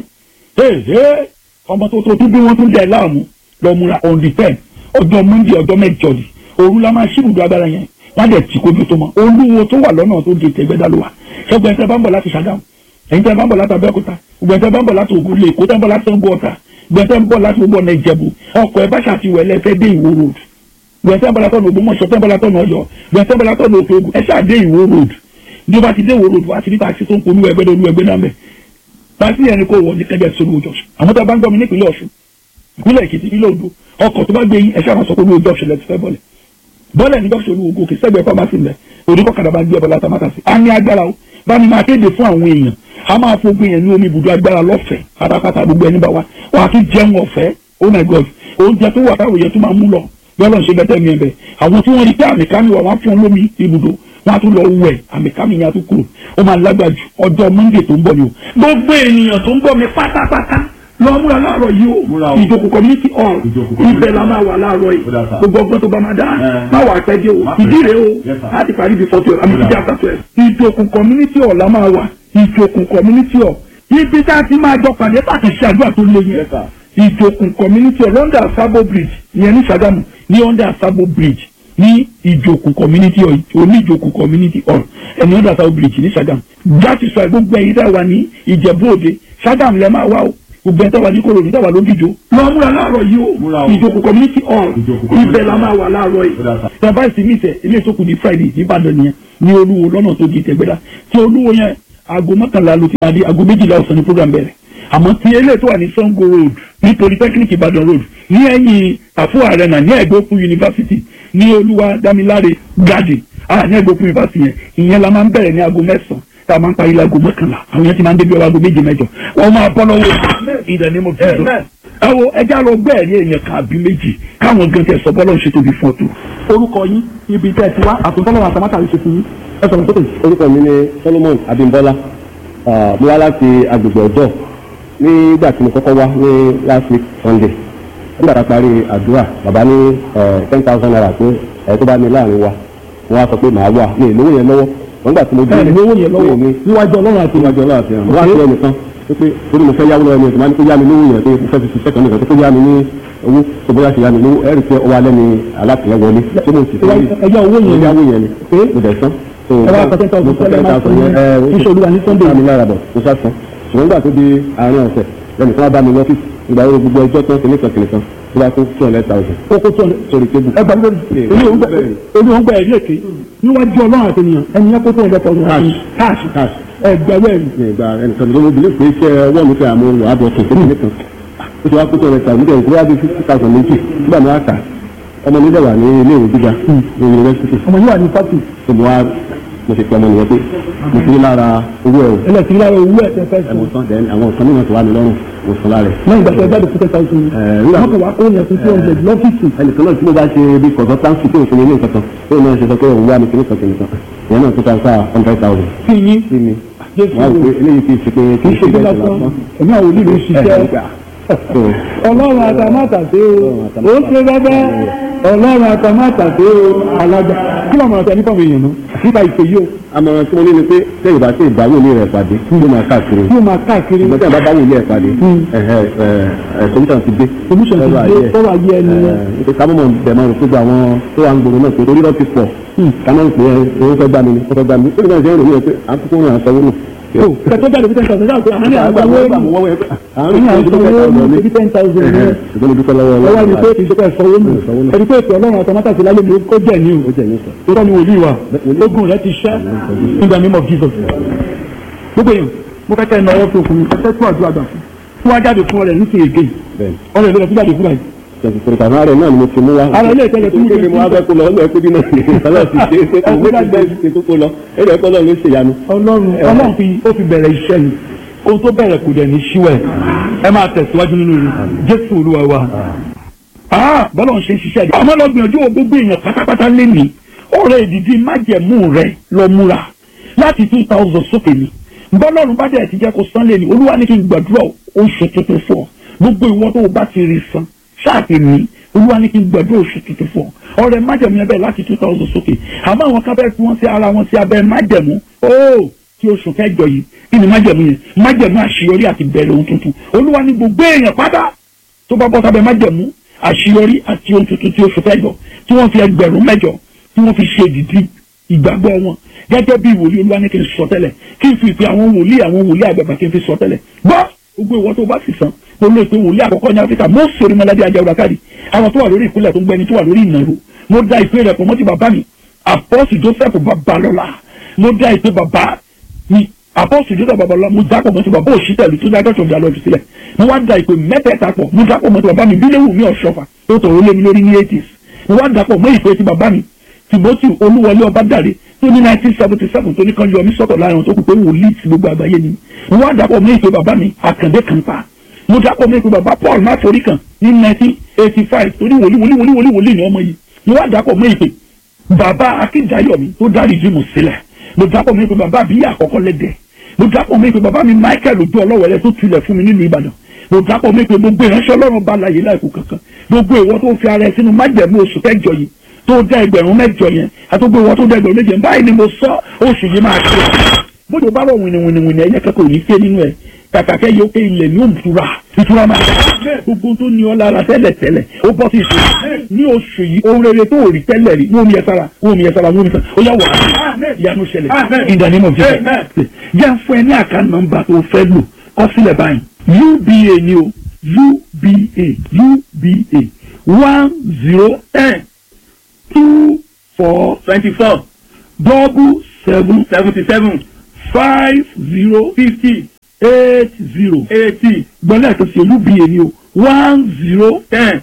ee ọmọ tó tó tún bí wọ́n tún dẹ̀ láàmú lọ múra òǹdí tẹ̀ ọjọ́ monday ọjọ́ mẹ́jọ ni òru la máa ṣíbùdó agbára yẹn wọ́n dẹ̀ tí kojú tó mọ́ olúwo tó wà lọ́nà tó di tẹ̀gbẹ́dá ló wà ṣẹ́gun ẹ̀ńtẹ́ bá ń bọ̀ láti ṣàgámù ẹ̀ńtẹ́ bá ń bọ̀ láti abẹ́òkúta gbẹ̀ńtẹ́ bá ń bọ̀ láti ògùn lè kó tẹ́ ń bọ̀ láti sango ọ̀tà gbẹ̀ńtẹ́ ń bọ̀ láti gbogbo ọ̀nà ìjẹ̀bù ọkọ̀ ẹ̀ bá ṣàtiwẹ̀ lẹ́fẹ́ dé ìwó road gbẹ̀ńtẹ́ ń bọ̀ látọ̀nà ògbómọ̀ṣọ́ tẹ́ ń bọ̀ látọ̀nà ọ̀yọ́ gbẹ̀ńtẹ́ ń bọ̀ látọ̀nà òkè ogun ẹ̀ ṣáà dé ìwó road bí ó bá ti dé ìwó road wá ti ní taxi tó ń polú ẹgbẹ́ lórí ẹgbẹ́ náà mẹ́ taxi yẹn ni kò wọ̀ ní kẹjẹ sórí ojú ọ̀ṣun àwọn tó bá ń gbọ́ mi nípìnlẹ̀ ọ̀ṣun ìpínlẹ̀ èkìtì ìpínlẹ̀ odò ọkọ̀ tó bá gbé yín ẹ̀ ṣáà máa sọ pé olú ojú ọ̀ṣun lẹ ti fẹ́ bọ́lẹ̀ bọ́lẹ̀ ní dọ́kítà olú ogun kì í sẹ́gbẹ̀ẹ́ pharmacy lẹ̀ oníkọ̀kadà bá ń gbé ẹ̀bọ̀lá tamátàsí a ní agbára o bá ní máa kéde fún àwọn èèyàn a máa fogun yẹn ní omi ibùdó agbára lọ́fẹ̀ẹ́ pátápátá gbogbo ẹni bá wa wà á tún jẹun ọ̀fẹ́ oh my god oúnjẹ tó wà táwọn èèyàn tó máa mú lọ yọlọ ń ṣe bẹ́tẹ̀ mi ẹ̀bẹ̀ àwọn tí wọ́n rí pé àmì kámi wà wọ́n fún lómi ibùdó wọ́n á tún lọ wẹ̀ àmì kámi yẹn á tún kúrò ó máa lágbàjù ọjọ́ monday tó ń bọ̀ ni o gbogbo ènìyàn tó ń bọ̀ mi pátápátá lọ múra láàárọ̀ yìí o ìjòkó community hall ibẹ̀ la máa wà láàárọ̀ yìí gbogbo ọgbọ́n tó bá máa dá máa wà pẹ́ dé o ìdí rẹ̀ o láti parí bí fọ́tò àmì ìdí after twelve. ìjòkó community hall la máa wà ìjòkó community hall ibi tá a ti máa jọ pàdé pàtàkì àdúrà tó lé yẹn ìjòkó community hall under sabo bridge ìyẹn ní Ṣàgámù ní under sabo bridge ní ìjòkó community hall oníjòkó community hall ẹni under sabo bridge ní Ṣàgámù jáde sọ gbogbo ẹ̀yin dá wa ní Ìjẹ̀bú Òde Ṣàgámù lẹ́ máa wá o gbogbo ẹ̀ta wà ní kòrò níta wà lójijì lọ múra láàárọ̀ yìí o ìjókòó community hall ibẹ̀ la máa wà láàárọ̀ yìí tẹ̀bá ìsinmi tẹ̀ ilé ìsókù ní friday ní ìbàdàn nìyẹn ní olúwo lọ́nà tó di ìtẹ̀gbẹ́dá tí olúwo yẹn aago mọ́kànlá ló ti máa di aago méjìlá ọ̀sán ní program bẹ̀rẹ̀ àmọ́ tí eléyìí tó wà ní sango road ní polytechnic ìbàdàn road ní ẹ̀yìn àfọ arena ní ẹ̀gbẹ́kú university ní olúwa dámiláre garden ah ní ẹ̀gbẹ́kú university yẹn ìyẹn la máa ń bẹ̀rẹ̀ ní aago mẹ́sàn-án tá a máa ń parí láago mọ́kànlá àwọn yẹn ti máa ń débi aago méje mẹ́jọ wọ́n máa bọ́ lọ́wọ́ ìdánimọ̀ mo fi dùn. ẹ wo ẹja lọ gbẹ́ ẹ̀rí èèyàn kan àbí méjì káwọn gan tẹ sọ bọ́lọ́ ṣe tóbi fún ọtún. orúkọ yín ibi tẹ́ ẹ ti wá àtúntọ́lọ́wọ́ àtàmátà ló ṣe fún yín ẹ sọ̀rọ̀ sókè. orúkọ mi ni solomon abimbola Ah, mo wá láti agbègbè ọjọ́ nígbà tí mo kọ́kọ́ wá ní last week sunday nígbà tá a parí àdúrà bàbá ní ten thousand naira pé ẹ tó bá ní láàrin wa mo wá sọ pé màá wà ní ìlówó yẹn lọ́wọ́ wọ́n gbà tí mo ẹ lówó yẹn lọ́wọ́ mi níwájú ọlọ́run àti níwájú ọlọ́run àti àwọn wá sí ẹnìkan tó pé torí mo fẹ́ yáwó lọ́wọ́ ẹni tó máa ní kó yá mi lówó yẹn pé mo fẹ́ fi ṣiṣẹ́ kan nìkan tó kó yá mi ní owó tó bóyá ṣe yá mi lówó ẹ̀rì pé ọwọ́ alẹ́ ni alátìlẹ́wọlé tó mo sì fi ẹjọ́ owó yẹn mo yáwó yẹn ni mo dẹ̀ san so ẹ wá pàṣẹ tọ́sí tẹ́lẹ̀ máa fún yín iṣẹ́ olúwa ní sunday mi lára bọ̀ mo sá san ṣùgbọ́n nígbà tó di àárín ọ̀sẹ̀ lẹ́nu kan bá mi lọ́fíìsì ìgbà wo gbogbo ẹjọ́ tán kìnìkan kìnìkan tó bá tó two hundred thousand kókó tó sórí tébù. ẹ gbà lórí èmi ò ń gbà èmi ò ń gbà ẹ̀rí èké níwájú ọlọ́run àti ènìyàn ẹni yẹn kókó ẹ̀dẹ́ tọ́jú àti káàṣì cash ẹgbẹ̀rún ẹ̀rí. ní ìgbà ẹnìkan tó ló bìlí pé iṣẹ́ ọwọ́ mi fẹ́ àmú wà á bọ̀ tó kìnìkan nìkan ó ti wá kó two hundred thousand nígbà ìgbéra bíi fifty thousand méjì nígbà mi wá kà ọmọ mi dẹ̀ wà ní ilé ìwé gíga ní yunifásitì ọmọ yìí wà ní fásitì tó mo wá mo ṣe pé ọmọ nìyẹn pé mo fi lára owó ẹ̀ o ẹlẹ́sìn lára owó ẹ̀ tẹ́ fẹ́ ẹ̀ sùn mo san then àwọn nǹkan mìíràn tó wà mí lọ́rùn mo san lára ẹ̀. lẹ́yìn ìgbà tó ẹ jáde fún ten thousand Eh, nígbà- wọ́n kò wá kó yẹn fún two hundred lọ́fíìsì ẹnìkan náà tí mo bá ṣe bí consultancy tó òfin ilé nǹkan tó náà ṣe sọ pé òun wá mi kìnnìkan kìnnìkan ìyẹn náà tó ta sáà hundred thousand kí yín sí mi jésù wọ́n á wò pé eléyìí kì í ṣe pé kì í ṣe bí lásán ẹ̀mí àwọn olùlù ṣiṣẹ́ ọlọ́run àtàmátàsé o ó ṣe bẹ́bẹ́ ọlọ́run àtàmátàsé o alága kí ló máa tẹ nípa àwọn èèyàn náà nípa ìpè yìí o àmọ̀ràn tí mo ní ni pé tẹ́yìn bá tẹ́ ìbáwò ilé rẹ̀ pàdé yóò máa káàkiri tí ó máa káàkiri ìgbà tí àbá báwò ilé rẹ̀ pàdé solution ti dé solution ti dé sọ́rọ̀ ayé ẹni yẹn ẹ̀ ká mọ̀mọ́ bẹ̀ máa rò pé gbogbo àwọn tó wà ń gbòòrò náà pé orí lọ́ọ́ ti pọ̀ ká máa ń pè é owó fẹ́ gbà mí ni ó fẹ́ gbà mí ó ní báyìí ṣe ń rò ní ẹ pé à ń kókó rìn àṣọ wọnú. o kẹtọ́ jáde fún ten thousand ṣáà pé àwọn ní àwọn owó ẹ̀mí ní àwọn owó ẹ̀mí ten thousand ní ṣùgbọ́n mo dúpẹ́ lọ́wọ́ ọwọ́ ẹni pé ìjọba ìfọwọ́ nù ẹni pé ìpè ọlọ́run àtàmátàsé lálẹ́ mi ó jẹ́ ní o ó jẹ́ ní sọ. tó ní wòlíì wa ogun rẹ ti ṣẹ́ in the name of Jesus. gbogbo èèyàn mo fẹ́ kẹ́ ẹ náwó tó fún mi ẹ fẹ́ tó àdúrà gbà fún fún wa jáde fún ọ̀rẹ́ nítorí èké bẹ́ẹ̀ ọ̀rẹ́ ìlú rẹ̀ tó jáde fún báyìí. tẹ̀sí pé tàbí àárẹ̀ náà ni mo ti mú wá. Ara ilé ìtẹ́lẹ̀ tó ń gbé kéde mo wá fẹ́ kó lọ ọlọ́ọ̀ ẹ̀kọ́ bí náà ní ìsàlẹ̀ ti ṣe é pé kò wọ́n ti bẹ́ẹ̀ ṣe tó kó lọ ẹ̀rọ ẹ̀kọ́ náà ló ṣe yanu. ọlọ́run ọlọ́run fi ó fi bẹ̀rẹ̀ iṣẹ́ ni ohun tó bẹ̀rẹ̀ kò dẹ̀ ní ṣíwẹ̀ ẹ máa tẹ̀síwájú nínú rẹ̀ jésù olúwa wa. Ah, bọ́lá ń ṣe ń ṣiṣẹ́ rẹ̀ àmọ́ lọ gbìyànjú wo gbogbo èèyàn pátápátá lénìí ọ̀rẹ́ ìdìdí májẹ̀mú rẹ̀ lọ múra láti two thousand sókè ni bọ́lọ́run bá dẹ̀ ti jẹ́ kó san lénìí olúwa ní kí n gbàdúrà oṣù tuntun fún ọ gbogbo ìwọ tó o bá ti rí san ṣáàtì ní olúwa ní kí n gbàdúrà oṣù tuntun fún ọ ọ̀rẹ́ májẹ̀mú yẹn bẹ́ẹ̀ láti two thousand sókè àmọ́ àwọn kábẹ́ tí wọ́n ti ara wọn sí abẹ́ májẹ̀mú óò tí oṣù kẹjọ yìí kí ni májẹ̀mú yẹn májẹ̀mú àṣeyọrí àti bẹ̀rẹ̀ ohun tuntun olúwa ní gbogbo èèyàn pátá tó bá bọ́ sábẹ́ májẹ̀mú àṣeyọrí àti ohun tuntun tí oṣù kẹjọ tí wọ́n fi ẹgbẹ̀rún mẹ́jọ tí wọ́n fi ṣe dìdí ìgbàgbọ́ wọn gẹ́gẹ́ bí wòlíì olúwa ní kí n sọ tẹ́lẹ̀ kí n fi ìpè àwọn wòlíì àwọn wòlíì àgbàgbà kí n fi sọ tẹ́lẹ̀ gbọ́ gbogbo ìwọ tó bá sì san mo lè pe wòlíì àkọ́kọ́ ní áfíríkà mo sori mọ́lẹ́bí ajá ọ̀dàkárì àwọn tó wà lórí ìpínlẹ̀ tó ń gbẹni tó wà lórí ìnàró mo da ìpè rẹ̀ pọ̀ mọ́ ti bàbá mi àpọ́sì joseph babalọ́lá mo da ìpè bàbá mi àpọ́sì joseph babalọ́lá mo dápọ̀ mọ́ ti bàbá òṣìṣẹ́lú tó dájọ́ tó dalọ́ sílẹ̀ mo wá da ìpè mẹ́tẹ̀ẹ̀ta pọ̀ mo dápọ̀ mọ́ ti bàbá mi bílẹ̀wù mi ọ̀ṣọ́fà tó tọ̀rọ̀ lé mi lórí ní eighties mo wá dàpọ̀ mọ́ ìpè ti bàbá mi timothy olúwọlé ọbádàrẹ tó ní nineteen seventy seven tó ní kan yọ mí sọ́tọ̀ láàrin tó kù pé wòlíì ti gbogbo àgbáyé ni mo wá dàpọ̀ mọ́ ìpè bàbá mi àkàndé kan pa mo dàpọ̀ mọ́ ìpè bàbá paul mátorí kan ní nineteen eighty five tó ní wòlíì wòlíì wòlíì wòlíì wòlíì ni ọmọ yìí mo wá dàpọ̀ mọ́ ìpè bàbá akíndayọ̀mí tó dárí jíìmù sílẹ̀ mo dàpọ̀ mọ́ ìpè bàbá àbíyá àkọ́kọ́ lẹ́dẹ̀ mo dàpọ̀ mọ́ ìpè bàbá mi michael ojú ọlọ́wẹ̀lẹ́ tó tulẹ̀ fún mi nílùú ìbàdàn mo dàpọ̀ mọ́ ìpè gbogbo ìránṣẹ́ ọlọ́run bá láyé láìkú kankan gbogbo ìwọ tó fi ara ẹ sínú májẹ̀mú oṣù kẹjọ yìí tó dá ẹgbẹ̀rún mẹ́jọ yẹn àtúgbò ìwọ tó dá ẹgbẹ̀rún méje báyìí ni mo sọ oṣù yìí máa ṣe bójú bá rọ wìnìwìnìwìnì ẹyẹ kẹkọọ ní fẹ nínú ẹ kàkàkẹ́ yóò pé ilẹ̀ ní òmùtura ìtura máa gbogbo tó ní ọ lára tẹ́lẹ̀ tẹ́lẹ̀ ó bọ́ sí ìṣe ní oṣù yìí ohun rere tó rí tẹ́lẹ̀ rí ní omi ẹ̀sára omi ẹ̀sára omi ẹ̀sára ó yà wà á ìyanu ṣẹlẹ̀ in the name of Jesus jẹ́ fún ẹ ní àká nọ́mbà tó fẹ́ lò kọ sílẹ̀ báyìí uba ni o uba uba one zero ten two four twenty-four double seven seventy-seven five zero fifty eight zero eighty gbọ́dọ̀ tó ṣe uba ni o one zero ten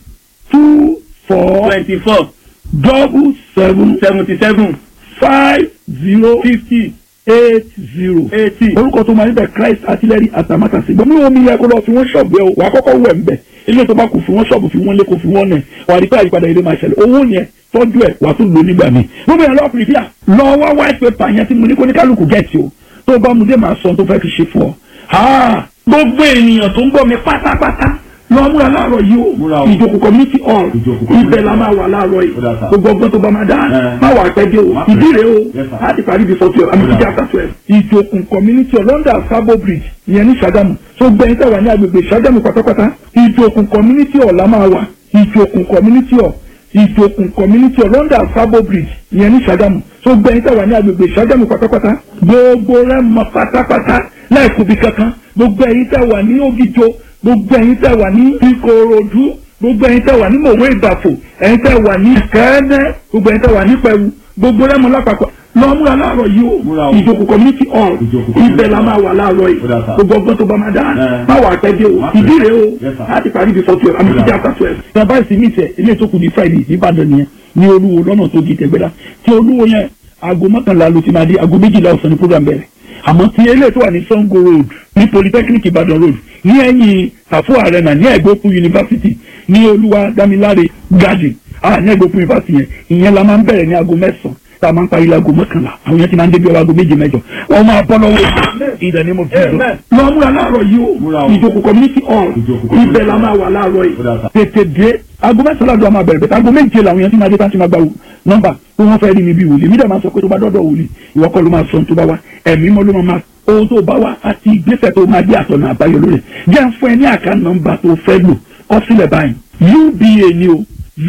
two four twenty-four double seven seventy-seven five zero fifty eight zero. eighty. orúkọ tó máa ń bẹ christ artillery atamátàsí gbọmí omi yẹ kó lọ fi wọn ṣọ́ọ̀bù ẹ o wà á kọ́kọ́ wẹ̀ ń bẹ̀ ilé tó bá kù fi wọn ṣọ́ọ̀bù fi wọn lé kó fi wọn nẹ̀ wà á rí pé àyípadà ilé máa ṣẹlẹ̀ owó yẹn tọ́jú ẹ̀ wà á tún lò nígbà míì gbogbo yẹn lọ́ọ́ pìrìpìà lọ wá white paper yẹn tí mo ní kó ní kálukú gẹ̀ẹ́tì o tó bá mu dé máa sọ ohun tó fẹ́ fi ṣe fún ọ. Ah, gbogbo ènìyàn tó ń gbọ́ mi pátápátá lọ múra láàárọ̀ yìí o ìjókòó community hall ibẹ̀ la máa wà láàárọ̀ yìí gbogbo ọgbọ́n tó bá máa dá má wà pẹ́jẹ́ o ìdí rèé o láti parí before twelve àmì ìdí after twelve ìjókòó community hall london sabo bridge ìyẹn ní sàgámù tó gbẹ̀yìn tẹ̀wá ní agbègbè sàgámù pátápátá ìjókòó community hall la máa wà ìjókòó community hall ìjókòó community hall london sabo bridge ìyẹn ní sàgámù tó gbẹ̀yìn tẹ̀wá ní agbègbè sàgámù pátápátá gbogbo rẹ̀ mọ pátápátá láìkúbi kankan gbogbo ẹ̀yin tẹ̀wá ní ògìjọ gbogbo ẹ̀yin tẹ́ wà ní ìkòròdú gbogbo ẹ̀yin tẹ́ wà ní mòwe ìbàfò ẹ̀yin tẹ́ wà ní kẹ́ẹ́nẹ́ gbogbo ẹ̀yin tẹ́ wà ní pẹ̀rù gbogbo rẹ́mu lápapọ̀ lọ múra láàárọ̀ yìí o ìjókòó community hall ibẹ̀ la máa wà láàárọ̀ yìí gbogbo ọgbọ́n tó bá máa dá má wà pẹ́jẹ́ o ìdí rèé o láti parí before twelve àmì ìdí after twelve. ìjọba ìsinmi ìtẹ̀ ilé tó kù ní friday nìbàdàn nìyẹn ní olúwo lọ́nà tó di tẹ̀gbẹ́dá tí olúwo yẹn aago mọ́kànlá ló ti máa di aago méjìlá ọ̀sán ní program bẹ̀rẹ̀ àmọ́ tí eléyìí tó wà ní sango road ní polytechnic ìbàdàn road ní ẹ̀yìn tàfó arena ní ẹ̀gbọ́kú university ní olúwa dámiláre garden ah ní ẹ̀gbọ́kú university yẹn ìyẹn la máa ń bẹ̀rẹ̀ ní aago mẹ́sàn-án tá a máa ń parí láago mọ́kànlá àwọn yẹn ti máa ń débi aago méje mẹ́jọ wọ́n máa bọ́ lọ́wọ́ ìdá ní mo fi lọ. lọ múra láàárọ̀ yìí o ìjókòó community hall ibẹ̀ la máa wà láàárọ̀ yìí tètè dé aago mẹ́sàn-án láàdúrà máa bẹ̀rẹ̀ bẹ̀tẹ̀ aago méje làwọn yẹn ti máa dé tá a ti máa gba nọ́mbà pé wọ́n fẹ́ rí mi bí wòlíì mí dẹ̀ máa sọ pé tó bá dọ́dọ̀ wòlíì ìwọ kọ́ ló máa sọ tó bá wá ẹ̀mí mọ́ ló máa ohun tó bá wá àti ìgbésẹ̀ tó máa dé àtọ̀nà àbáyọ lórí jẹ́ ń fún ẹ ní àká nọ́mbà tó fẹ́ lò kọ sílẹ̀ báyìí uba ni o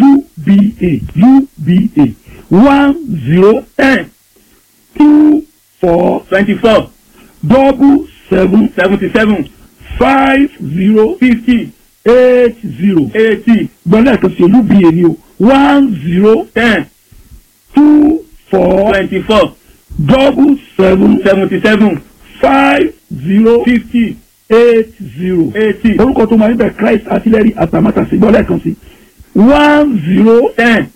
uba uba one zero ten two four twenty-four double seven seventy-seven five zero fifty eight zero eighty gbọ́dọ̀ ẹ̀kan sí uba ni o one zero ten two four twenty-four double seven seventy-seven five zero fifty eight zero. eighty orúkọ tó máa ń bẹ christ artillery atamátàsí gbọ́dọ̀ ẹ̀kan sí one zero ten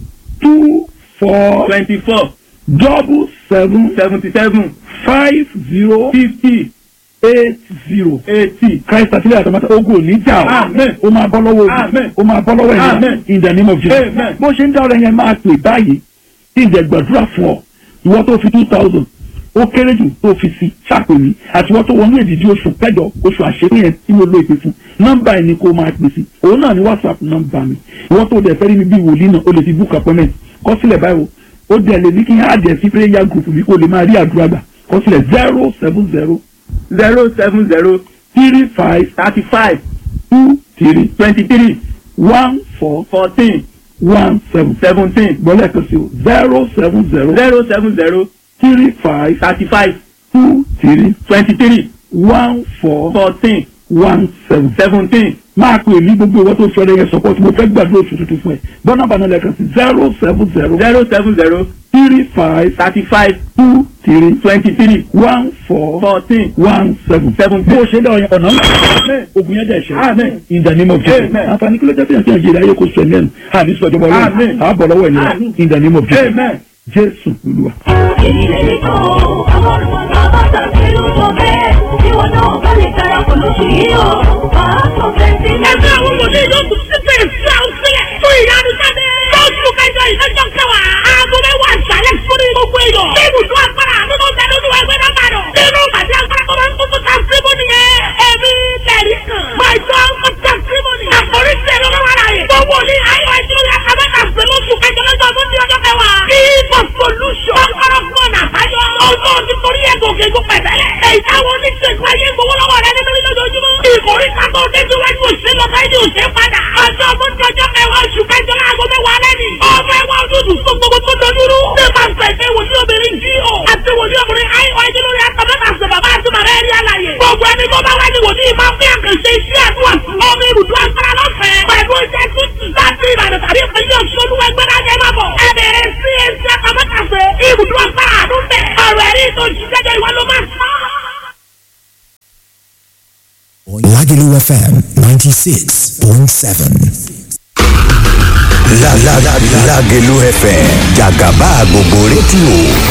two four twenty-four double seven seventy-seven five zero fifty eight zero. eighty christ artillery atamátàsí ogun ò ní jà o Amen. ó máa bọ́ lọ́wọ́ Amen. ogun ó máa bọ́ lọ́wọ́ ẹ̀yà Amen. in the name of jesus Amen. bó ṣe ń dá ọ̀rẹ́ yẹn máa pè báyìí tí ìjẹ́ gbàdúrà fún ọ ìwọ tó fi two thousand ó kéré jù tó fi sí ṣàpèmí àti ìwọ tó wọnú èdìdí oṣù kẹjọ oṣù àṣepé yẹn tí mo lo ìpè fún nọ́mbà yìí ni kó máa pè sí òun náà ni whatsapp nọ́mbà mi ìwọ tó dẹ̀ fẹ́ rí mi bí wòlíì náà o lè fi book appointment kọ sílẹ̀ báyìí o ó dẹ̀ lè ní kí n á dẹ̀ sí prayer group mi kó lè máa rí àdúrà gbà kọ sílẹ̀ zero seven zero zero seven zero three five thirty-five two three twenty-three one four fourteen one seven seventeen gbọ́dọ̀ ẹ̀kan sí o zero seven zero zero seven zero three five thirty-five two three twenty-three one four fourteen one seven. seventeen máa pè ní gbogbo ìwọ tó fẹ́rẹ̀ yẹn support mo fẹ́ gbàdúrà oṣù tuntun fún ẹ bọ́nà bàánà lẹ́ẹ̀kan sí zero seven zero zero seven zero three five thirty-five two three twenty-three one four fourteen one seven. seventeen. bó o ṣe ń dá ọyàn ọ̀nà ńlá Amen. ogun yẹn dẹ̀ ṣe Amen. in the name of Jesus Amen. àǹfààní kí ló jẹ́ fìyàn sí àjẹrè ayé kò sọ ẹ̀mí ẹ̀nu àní sọ ìjọba ọlọ́run Amen. àbọ̀ lọ́wọ́ ẹ̀yìn Amen. in the name of Jesus Amen. Jésù Olúwa. èyí lè ní kó ọlọ́run bàbá tàbí lójó bẹ́ẹ̀ tí wọn náà bá lè darapọ̀ lóṣù yìí o máa sọ fẹ́ǹsì. ẹgbẹ́ àwọn wòlíì yóò tún síbẹ̀ fẹ́ ọ sílẹ̀ fún ìyanu jáde. lóṣù kẹjọ ìlọ́jọ́ kẹwàá aago mẹ́wàá ìsàlẹ̀ sórí gbogbo èèyàn. bí ibùdó agbára nínú bẹ́ẹ̀ lójú ẹgbẹ́ náà bá dọ̀. nínú ìpàdé agbára tó máa ń kókó ta síbò nìyẹn. ẹ̀mí tẹ̀rí kan. máa jọ ọkọ̀ ta síbò nìyẹn. àkórí tẹ̀rí ọlọ́wọ́ ara yẹn. gbogbo ní ayọ̀ ẹ̀jẹ̀ orí akábẹ́ta sí lóṣù kẹjọ lọ́jọ́ ọdún ní ọjọ́ kẹwàá. People solution. Ọkọ̀rọ̀ gbọ́n àbáyọ. Ọjọ́ ti torí ẹ̀ gòkè gò pẹ̀tẹ́lẹ̀. Èyí táwọn oníṣègùn ayé gbowó lọ́wọ́ rẹ nínú lójoojúmọ́. Ìkórè kakọ́ débi wájú òṣèlú ọ̀gá ẹni òṣè padà. Ọjọ́ ọgbọ́n àkànṣe iṣẹ́ àdúrà ọmọ ibùdó agbára lọ́fẹ̀ẹ́ pẹ̀lú oúnjẹ tútù láti ìbàdàn tàbí ìpínlẹ̀ ọ̀ṣun olúwẹ̀gbẹ́dá jẹ́ máa bọ̀. ẹ bẹ̀rẹ̀ sí ẹsẹ̀ àkàmọ́kàṣe ibùdó agbára àdún bẹ̀. ọ̀rọ̀ ẹ̀rí tó jíjẹ́jẹ́ ìwọ ló máa sọ. Lagelu FM 96.7. La la la Lagelu FM Jagaba gbogbo rédíò